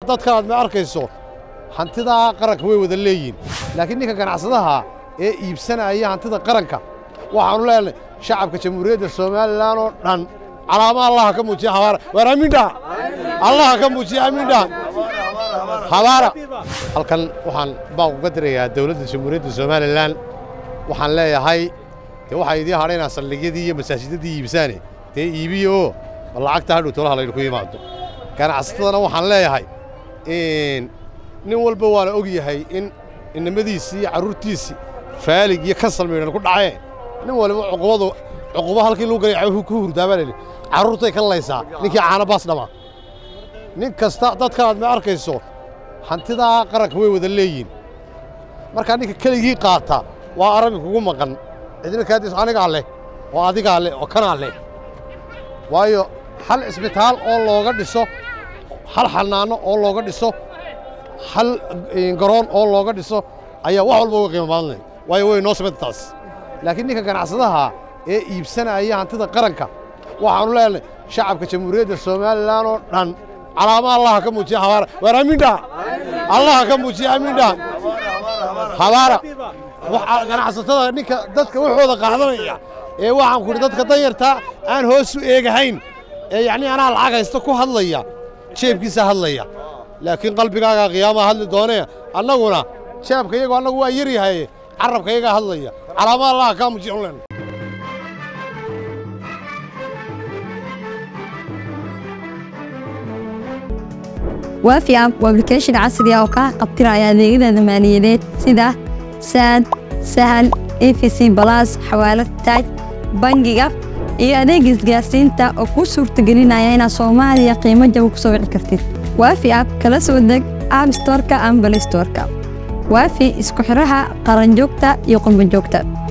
dadka aad ma arkayso hantidaa qaranka way wada leeyihin laakiin ninka ganacsadaha ee iibsanaya hantida qaranka waxaanu leenahay shacabka jamhuuriyadda somalilan oo dhan calaama allaha ka muujiya habaara waar amiindhaha allaha ka muujiya amiindhaha habaara halkan waxaan baan uga dirayaa dowladda jamhuuriyadda somalilan waxaan leeyahay dee waxaa idiin hadhaynaa saldhigyadii iyo masaajidadii iibsaane dee iibiya oo bal lacagta hadhow tolaha laydinku yimaado ganacsatadana waxaan leeyahay nin walba waana og yahay in inamadiisii iyo carruurtiisii faalig iyo kasal maydhan ku dhacee nin waliba cuqubadu cuqubo halkii lagu galay ku hurdaabanayni carruurtay ka laysaa ninkii caana baas dhama nin kasta dadka aad ma arkayso hantidaa qaranka way wada leeyihin markaa ninka keligii qaata waa aragga kugu maqan cidina kaadiis anigaa leh oo adigaa leh oo kanaa leh waayo hal cisbitaal oo looga dhiso hal xanaano oo looga dhiso hal garoon oo looga dhiso ayaa wax walba uga qiimo badan leh waayo way noo sameyta taas laakiin ninka ganacsadaha ee iibsanaya hantida qaranka waxaanu leenahay shacabka jamhuuriyadda somalilan oo dhan calaama allaha ka muujiya habaara waar amiindhaha allaha ka muujiya amiindhaha habaara ganacsatada ninka dadka waxooda qaadanaya ee waxaan ku idhi dadka danyartaa aan hoos u eegahayn ee yacnii anaa lacag haysta ku hadlaya jeebkiisa hadlaya laakiin qalbigaagaa qiyaamaha hadli doonee annaguna jeebka iyagu annagu waa yar yahay carabka iyagaa hadlaya calaama allaha kaa muujiya ulen waafi app waa application casri ah oo kaa qabtiraya adeegyada maaliyadeed sida saad sahal efc balas xawaalad taaj bangiga iyo adeega isgaarsiinta oo kuu suurtagelinaya inaad soomaaliya qiimo jaba ku soo wici kartid waafi app kala soo deg app storka ama balay storka waafi isku xidhaha qaranjoogta iyo qurbanjoogta